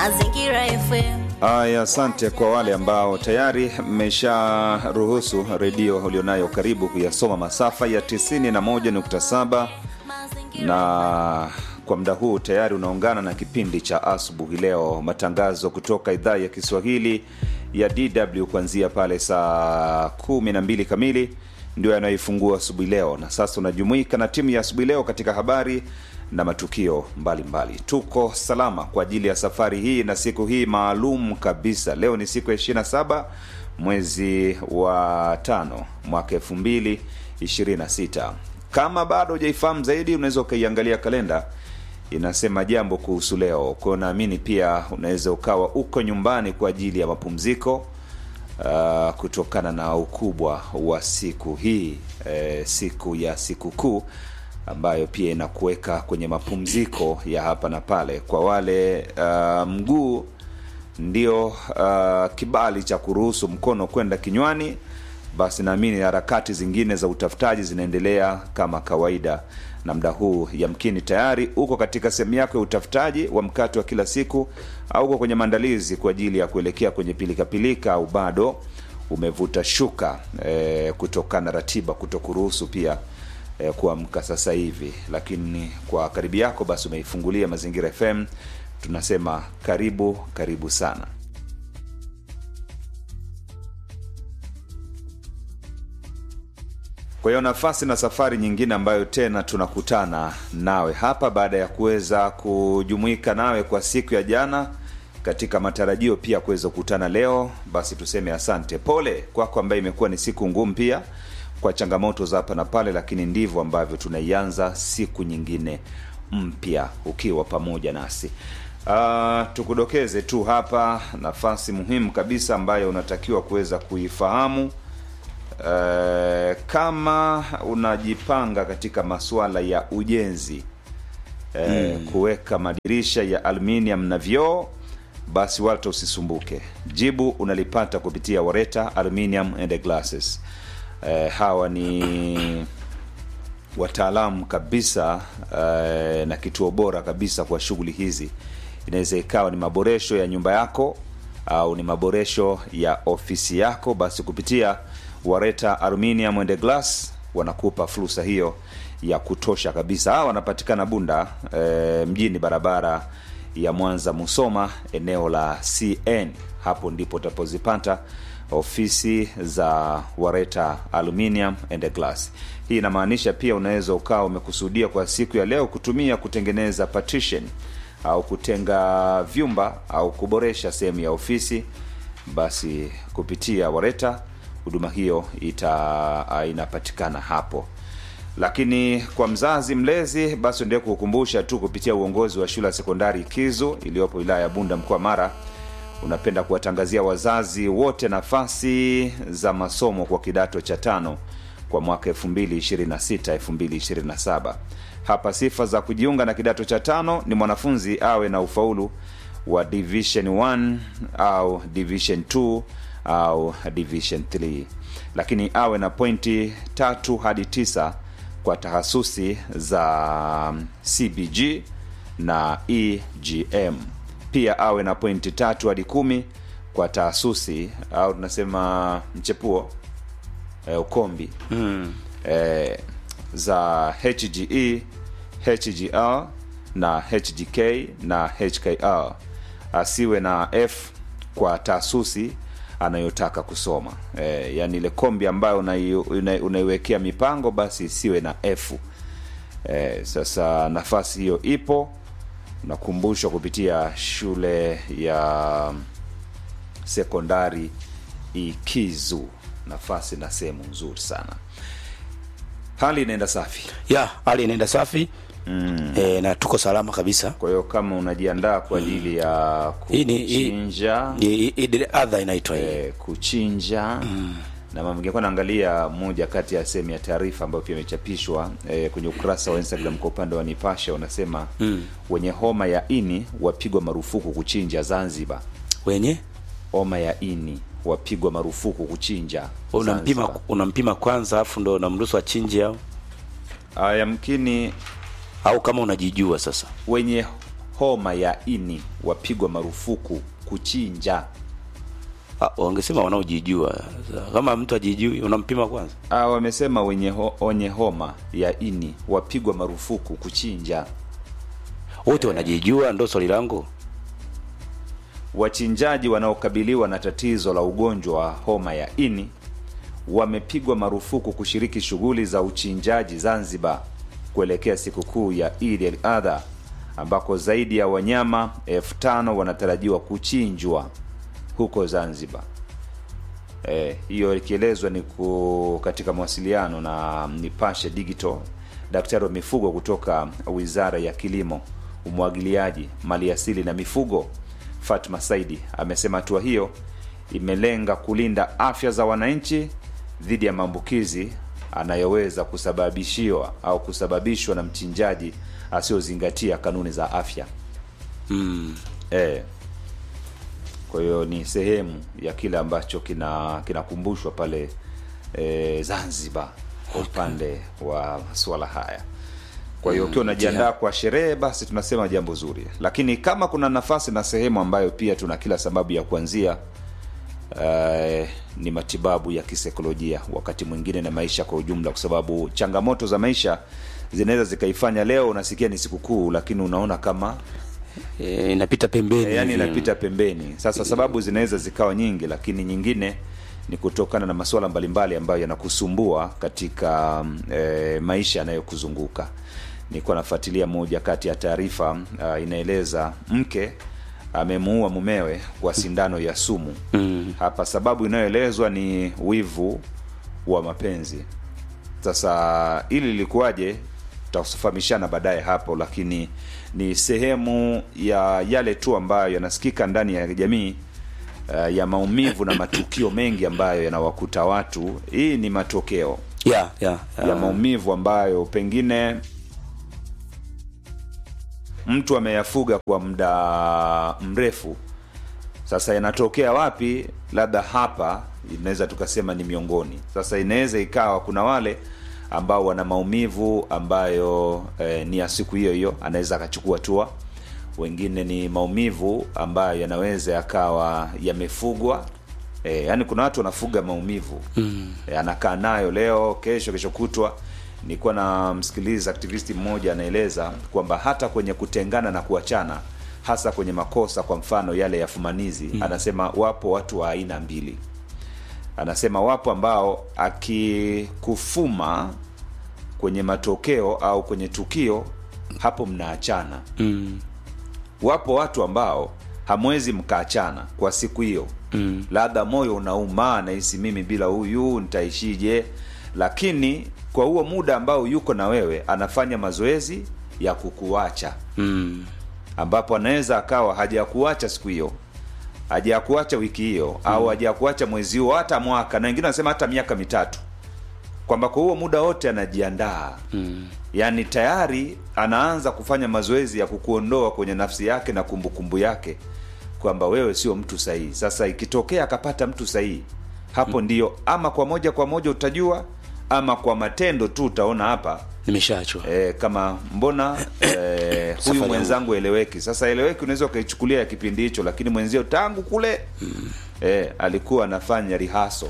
Mazingira FM. Aya, asante kwa wale ambao tayari mmesharuhusu redio ulionayo karibu kuyasoma masafa ya 91.7 na kwa muda huu tayari unaungana na kipindi cha asubuhi leo, matangazo kutoka idhaa ya Kiswahili ya DW kuanzia pale saa 12 kamili ndio yanayoifungua asubuhi leo, na sasa unajumuika na timu ya asubuhi leo katika habari na matukio mbalimbali mbali. Tuko salama kwa ajili ya safari hii na siku hii maalum kabisa. Leo ni siku ya 27 mwezi wa tano mwaka 2026. Kama bado hujaifahamu zaidi, unaweza ukaiangalia kalenda inasema jambo kuhusu leo. Kwa hiyo naamini pia unaweza ukawa uko nyumbani kwa ajili ya mapumziko uh, kutokana na ukubwa wa siku hii eh, siku ya sikukuu ambayo pia inakuweka kwenye mapumziko ya hapa na pale. Kwa wale uh, mguu ndio uh, kibali cha kuruhusu mkono kwenda kinywani, basi naamini harakati zingine za utafutaji zinaendelea kama kawaida, na muda huu yamkini tayari uko katika sehemu yako ya utafutaji wa mkate wa kila siku, au uko kwenye maandalizi kwa ajili ya kuelekea kwenye pilikapilika, au bado umevuta shuka eh, kutokana na ratiba kuto kuruhusu pia eh, kuamka sasa hivi, lakini kwa karibu yako basi umeifungulia Mazingira FM, tunasema karibu karibu sana. Kwa hiyo nafasi na safari nyingine ambayo tena tunakutana nawe hapa baada ya kuweza kujumuika nawe kwa siku ya jana katika matarajio pia kuweza kukutana leo, basi tuseme asante. Pole kwako ambaye imekuwa ni siku ngumu pia kwa changamoto za hapa na pale, lakini ndivyo ambavyo tunaianza siku nyingine mpya ukiwa pamoja nasi. Uh, tukudokeze tu hapa nafasi muhimu kabisa ambayo unatakiwa kuweza kuifahamu uh, kama unajipanga katika masuala ya ujenzi uh, mm. kuweka madirisha ya aluminium na vioo basi wala usisumbuke. Jibu unalipata kupitia Wareta Aluminium and Glasses. Eh, hawa ni wataalamu kabisa eh, na kituo bora kabisa kwa shughuli hizi. Inaweza ikawa ni maboresho ya nyumba yako au ni maboresho ya ofisi yako, basi kupitia Wareta Aluminium and Glass wanakupa fursa hiyo ya kutosha kabisa. Hawa wanapatikana Bunda eh, mjini, barabara ya Mwanza Musoma, eneo la CN. Hapo ndipo utapozipata ofisi za Wareta Aluminium and Glass. Hii inamaanisha pia unaweza ukawa umekusudia kwa siku ya leo kutumia kutengeneza partition au kutenga vyumba au kuboresha sehemu ya ofisi, basi kupitia Wareta huduma hiyo ita inapatikana hapo lakini kwa mzazi mlezi basi endelee kukukumbusha tu kupitia uongozi wa shule ya sekondari Kizu iliyopo wilaya ya Bunda mkoa Mara unapenda kuwatangazia wazazi wote nafasi za masomo kwa kidato cha tano kwa mwaka 2026 2027. Hapa sifa za kujiunga na kidato cha tano ni mwanafunzi awe na ufaulu wa division 1 au division 2 au division 3, lakini awe na pointi tatu hadi tisa kwa tahasusi za CBG na EGM. Pia awe na pointi tatu hadi kumi kwa tahasusi au tunasema mchepuo e, ukombi Mm. e, za HGE, HGR na HGK na HKR. Asiwe na F kwa taasusi anayotaka kusoma e, yani ile kombi ambayo unai- una- unaiwekea mipango basi isiwe na F. E, sasa nafasi hiyo ipo, nakumbushwa kupitia shule ya sekondari Ikizu, nafasi na sehemu nzuri sana. Hali inaenda safi. ya hali inaenda safi mm. e, na tuko salama kabisa Kwa hiyo kama unajiandaa kwa ajili ya Hii ni- hii- kuchinja I- i- ile adha inaitwa hii eh, kuchinja na mama ningekuwa naangalia moja kati ya sehemu ya taarifa ambayo pia imechapishwa eh, kwenye ukurasa wa Instagram kwa upande wa Nipashe wanasema wenye homa ya ini wapigwa marufuku kuchinja Zanzibar. wenye Homa ya ini wapigwa marufuku kuchinja unampima Zanzibar. unampima kwanza afu ndo unamruhusu achinje au Ah, yamkini au kama unajijua sasa wenye homa ya ini wapigwa marufuku kuchinja. Ah, wangesema wanaojijua. Kama mtu ajijui unampima kwanza. Ah, wamesema wenye, ho, wenye homa ya ini wapigwa marufuku kuchinja. Wote wanajijua, ndo swali langu. Wachinjaji wanaokabiliwa na tatizo la ugonjwa wa homa ya ini wamepigwa marufuku kushiriki shughuli za uchinjaji Zanzibar kuelekea sikukuu ya Eid al-Adha ambako zaidi ya wanyama elfu tano wanatarajiwa kuchinjwa huko Zanzibar. Eh, hiyo ikielezwa ni ku, katika mawasiliano na Nipashe Digital. Daktari wa mifugo kutoka Wizara ya Kilimo, Umwagiliaji, Maliasili na Mifugo Fatma Saidi amesema hatua hiyo imelenga kulinda afya za wananchi dhidi ya maambukizi anayoweza kusababishiwa au kusababishwa na mchinjaji asiyozingatia kanuni za afya. Mm. Eh. Kwa hiyo ni sehemu ya kile ambacho kina kinakumbushwa pale e, Zanzibar kwa upande wa masuala haya. Kwa hiyo ukiwa unajiandaa kwa sherehe, basi tunasema jambo zuri, lakini kama kuna nafasi na sehemu ambayo pia tuna kila sababu ya kuanzia eh, ni matibabu ya kisaikolojia, wakati mwingine na maisha kwa ujumla, kwa sababu changamoto za maisha zinaweza zikaifanya leo unasikia ni sikukuu, lakini unaona kama E, inapita pembeni. e, yani hivi. inapita pembeni. Sasa sababu zinaweza zikawa nyingi, lakini nyingine ni kutokana na masuala mbalimbali ambayo yanakusumbua katika e, maisha yanayokuzunguka. Nilikuwa nafuatilia moja kati ya taarifa uh, inaeleza mke amemuua mumewe kwa sindano ya sumu. Mm. Hapa sababu inayoelezwa ni wivu wa mapenzi. Sasa ili lilikuwaje, tutafahamishana baadaye hapo, lakini ni sehemu ya yale tu ambayo yanasikika ndani ya jamii uh, ya maumivu na matukio mengi ambayo yanawakuta watu. Hii ni matokeo Yeah, yeah, ya yeah. maumivu ambayo pengine mtu ameyafuga kwa muda mrefu. Sasa yanatokea wapi? Labda hapa inaweza tukasema ni miongoni. Sasa inaweza ikawa kuna wale ambao wana maumivu ambayo eh, ni ya siku hiyo hiyo, anaweza akachukua hatua. Wengine ni maumivu ambayo yanaweza yakawa yamefugwa E, yani kuna watu wanafuga maumivu mm. E, anakaa nayo leo, kesho, kesho kutwa. Nilikuwa na msikiliza aktivisti mmoja anaeleza kwamba hata kwenye kutengana na kuachana, hasa kwenye makosa, kwa mfano yale ya fumanizi mm. anasema wapo watu wa aina mbili. Anasema wapo ambao akikufuma kwenye matokeo au kwenye tukio, hapo mnaachana Mm. wapo watu ambao hamwezi mkaachana kwa siku hiyo Mm. labda moyo unauma nahisi mimi bila huyu nitaishije lakini kwa huo muda ambao yuko na wewe anafanya mazoezi ya kukuacha Mm. ambapo anaweza akawa hajakuacha siku hiyo hajakuacha wiki hiyo au hajakuacha mwezi huo hata mwaka na wengine wanasema hata miaka mitatu kwamba kwa huo muda wote anajiandaa Mm. yaani tayari anaanza kufanya mazoezi ya kukuondoa kwenye nafsi yake na kumbukumbu yake kwamba wewe sio mtu sahihi sasa ikitokea akapata mtu sahihi hapo ndio ama kwa moja kwa moja utajua ama kwa matendo tu utaona hapa Nimeshaachwa. e, kama mbona e, huyu Safari mwenzangu eleweki sasa eleweki unaweza ukaichukulia ya kipindi hicho lakini mwenzio tangu kule e, alikuwa anafanya rihaso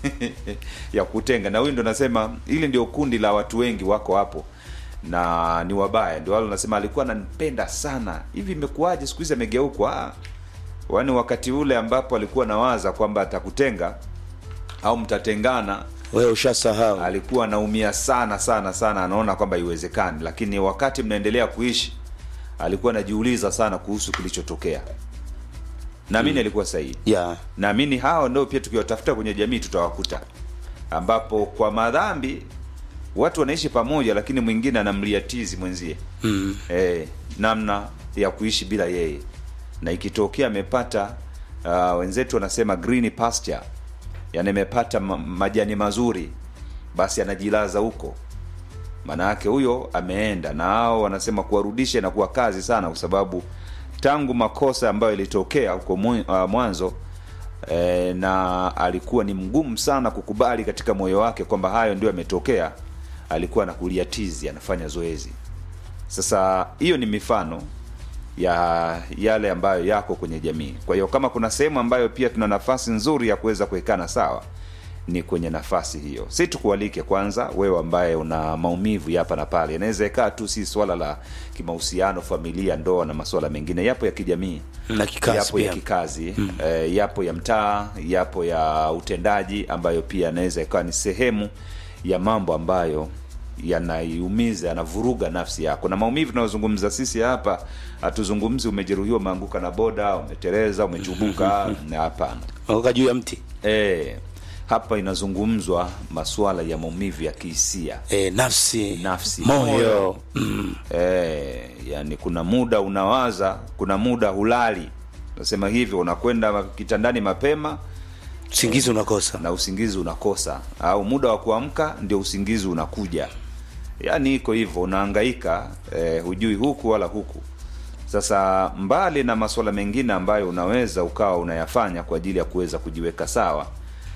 ya kutenga na huyu ndo nasema hili ndio kundi la watu wengi wako hapo na ni wabaya ndio wale unasema alikuwa ananipenda sana hivi imekuwaje siku hizi amegeukwa wani wakati ule ambapo alikuwa nawaza kwamba atakutenga au mtatengana Wewe ushasahau. alikuwa anaumia sana sana sana anaona kwamba iwezekani lakini wakati mnaendelea kuishi alikuwa anajiuliza sana kuhusu kilichotokea naamini alikuwa sahihi Yeah. naamini hao ndio pia tukiwatafuta kwenye jamii tutawakuta ambapo kwa madhambi watu wanaishi pamoja lakini mwingine anamliatizi mwenzie Mm. eh, namna ya kuishi bila yeye na ikitokea amepata uh, wenzetu wanasema green pasture yani amepata ma- majani mazuri basi anajilaza huko maana yake huyo ameenda na hao wanasema kuwarudisha na kuwa kazi sana kwa sababu tangu makosa ambayo ilitokea huko mwi- uh, mwanzo e, na alikuwa ni mgumu sana kukubali katika moyo wake kwamba hayo ndio yametokea alikuwa anakulia tizi anafanya zoezi sasa hiyo ni mifano ya yale ambayo yako kwenye jamii kwa hiyo kama kuna sehemu ambayo pia tuna nafasi nzuri ya kuweza kuwekana sawa ni kwenye nafasi hiyo si tukualike kwanza wewe ambaye una maumivu ya hapa na pale inaweza ikaa tu si swala la kimahusiano familia ndoa na masuala mengine yapo ya kijamii na kikazi yapo ya pia kikazi mm. eh, yapo ya mtaa yapo ya utendaji ambayo pia yanaweza ikawa ni sehemu ya mambo ambayo yanaiumiza yanavuruga nafsi yako na maumivu tunayozungumza sisi hapa hatuzungumzi umejeruhiwa umeanguka na boda umetereza umechubuka na hapana Anguka juu ya mti e, hapa inazungumzwa masuala ya maumivu ya kihisia e, nafsi Nafsi. moyo mm. e, yani kuna muda unawaza kuna muda hulali nasema hivyo unakwenda kitandani mapema usingizi unakosa na usingizi unakosa au muda wa kuamka ndio usingizi unakuja yaani iko hivyo unaangaika eh, hujui huku wala huku sasa mbali na masuala mengine ambayo unaweza ukawa unayafanya kwa ajili ya kuweza kujiweka sawa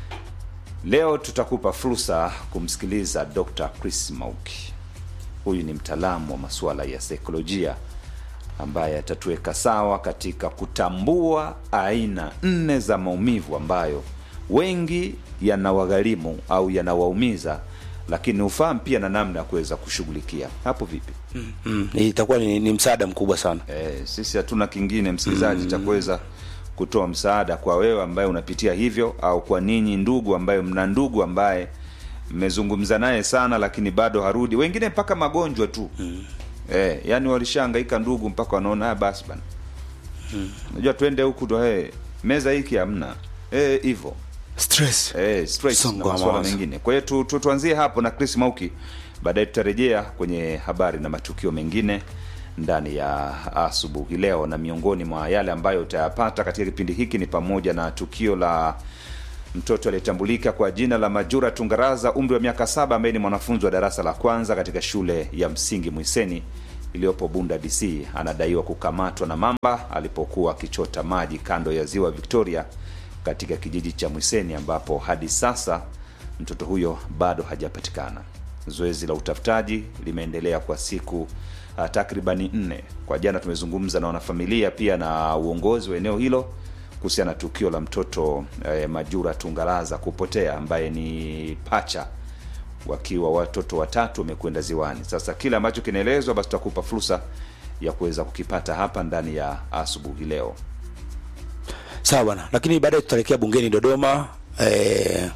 leo tutakupa fursa kumsikiliza dr chris mauki huyu ni mtaalamu wa masuala ya saikolojia ambaye atatuweka sawa katika kutambua aina nne za maumivu ambayo wengi yanawagharimu au yanawaumiza lakini ufahamu pia na namna ya kuweza kushughulikia hapo vipi mm. itakuwa ni, ni msaada mkubwa sana e, sisi hatuna kingine msikilizaji cha kuweza kutoa msaada kwa wewe ambaye unapitia hivyo au kwa ninyi ndugu ambayo mna ndugu ambaye mmezungumza naye sana lakini bado harudi wengine mpaka magonjwa tu mm. e, yani walishaangaika ndugu mpaka wanaona "Ah, basi bana unajua twende huku ndo hey, meza hiki hamna Eh, hivyo stress Eh, stress Msongo na wa masuala mawazo. mengine kwa hiyo tu, tu, tuanzie hapo na chris mauki baadaye tutarejea kwenye habari na matukio mengine ndani ya asubuhi leo na miongoni mwa yale ambayo utayapata katika kipindi hiki ni pamoja na tukio la mtoto aliyetambulika kwa jina la majura tungaraza umri wa miaka saba ambaye ni mwanafunzi wa darasa la kwanza katika shule ya msingi mwiseni iliyopo bunda dc anadaiwa kukamatwa na mamba alipokuwa akichota maji kando ya ziwa victoria katika kijiji cha mwiseni ambapo hadi sasa mtoto huyo bado hajapatikana zoezi la utafutaji limeendelea kwa siku uh, takribani nne kwa jana tumezungumza na wanafamilia pia na uongozi wa eneo hilo kuhusiana na tukio la mtoto eh, majura tungalaza kupotea ambaye ni pacha wakiwa watoto watatu wamekwenda ziwani sasa kile ambacho kinaelezwa basi tutakupa fursa ya kuweza kukipata hapa ndani ya asubuhi leo sawa bwana lakini baadaye tutaelekea bungeni dodoma eh,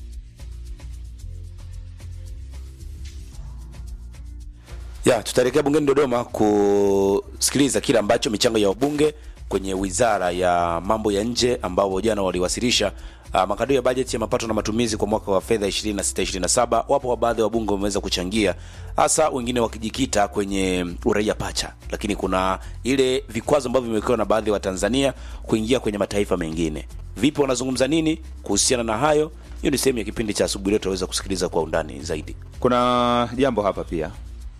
ya tutaelekea bungeni dodoma kusikiliza kile ambacho michango ya wabunge kwenye wizara ya mambo ya nje ambao jana waliwasilisha uh, makadirio ya bajeti ya mapato na matumizi kwa mwaka wa fedha 26 wapo wa baadhi ya wabunge wameweza kuchangia hasa wengine wakijikita kwenye uraia pacha lakini kuna ile vikwazo ambavyo vimewekewa na baadhi ya watanzania kuingia kwenye mataifa mengine vipi wanazungumza nini kuhusiana na hayo hiyo ni sehemu ya kipindi cha asubuhi leo tutaweza kusikiliza kwa undani zaidi kuna jambo hapa pia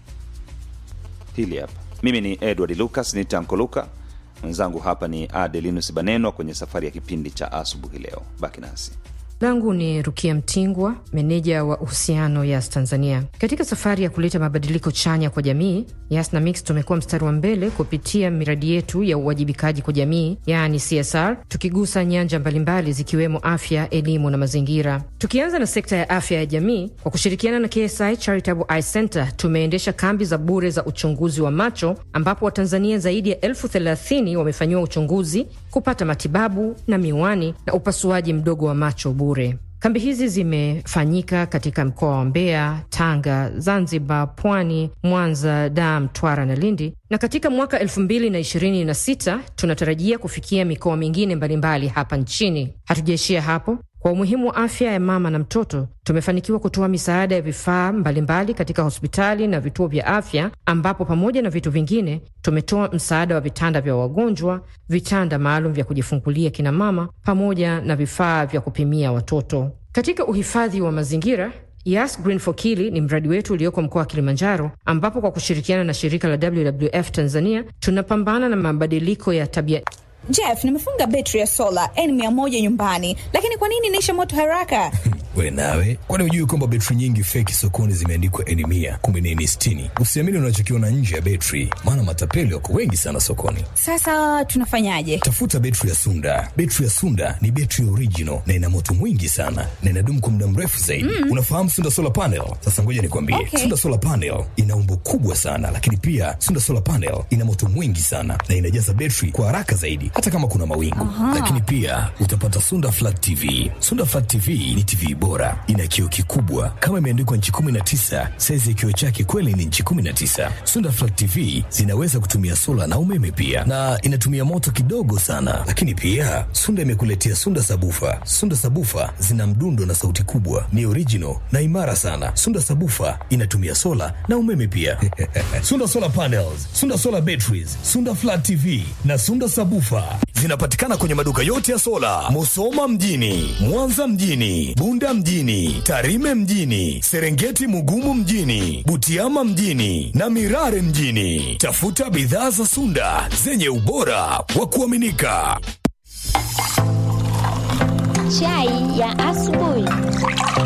hili hapa mimi ni edward lucas ni tanko luka mwenzangu hapa ni adelinus banenwa kwenye safari ya kipindi cha asubuhi leo baki nasi langu ni rukia mtingwa meneja wa uhusiano yas tanzania katika safari ya kuleta mabadiliko chanya kwa jamii yas na mix tumekuwa mstari wa mbele kupitia miradi yetu ya uwajibikaji kwa jamii yaani csr tukigusa nyanja mbalimbali zikiwemo afya elimu na mazingira tukianza na sekta ya afya ya jamii kwa kushirikiana na ksi charitable eye center tumeendesha kambi za bure za uchunguzi wa macho ambapo watanzania zaidi ya elfu thelathini wamefanyiwa uchunguzi kupata matibabu na miwani na upasuaji mdogo wa macho bure kambi hizi zimefanyika katika mkoa wa mbeya tanga zanzibar pwani mwanza dar mtwara na lindi na katika mwaka 226 tunatarajia kufikia mikoa mingine mbalimbali hapa nchini hatujaishia hapo kwa umuhimu wa afya ya mama na mtoto tumefanikiwa kutoa misaada ya vifaa mbalimbali katika hospitali na vituo vya afya ambapo pamoja na vitu vingine tumetoa msaada wa vitanda vya wagonjwa vitanda maalum vya kujifungulia kina mama pamoja na vifaa vya kupimia watoto katika uhifadhi wa mazingira Yas Green for Kili ni mradi wetu ulioko mkoa wa Kilimanjaro, ambapo kwa kushirikiana na shirika la WWF Tanzania tunapambana na mabadiliko ya tabia Jeff, nimefunga betri ya sola N100 nyumbani, lakini kwa nini inaisha moto haraka? We nawe, kwani hujui kwamba betri nyingi feki sokoni zimeandikwa eni mia kumbe ni eni sitini? Usiamini unachokiona nje ya betri, maana matapeli wako wengi sana sokoni. Sasa tunafanyaje? Tafuta betri ya Sunda. Betri ya Sunda ni betri original na ina moto mwingi sana na inadumu kwa muda mrefu zaidi. Mm. Unafahamu Sunda solar panel? Sasa ngoja nikwambie, Okay. Sunda solar panel ina umbo kubwa sana, lakini pia Sunda solar panel ina moto mwingi sana na inajaza betri kwa haraka zaidi, hata kama kuna mawingu. Lakini pia utapata Sunda flat TV. Sunda flat TV ni TV bora, ina kioo kikubwa kama imeandikwa nchi 19. Saizi ya kioo chake kweli ni nchi 19. Sunda flat TV zinaweza kutumia sola na umeme pia, na inatumia moto kidogo sana. Lakini pia Sunda imekuletea Sunda sabufa. Sunda sabufa zina mdundo na sauti kubwa, ni original na imara sana. Sunda sabufa inatumia sola na umeme pia. Sunda solar panels, Sunda solar batteries, Sunda flat TV na Sunda sabufa zinapatikana kwenye maduka yote ya sola, Musoma mjini, Mwanza mjini, Bunda mjini, Tarime mjini, Serengeti Mugumu mjini, Butiama mjini na Mirare mjini. Tafuta bidhaa za Sunda zenye ubora wa kuaminika. Chai ya asubuhi.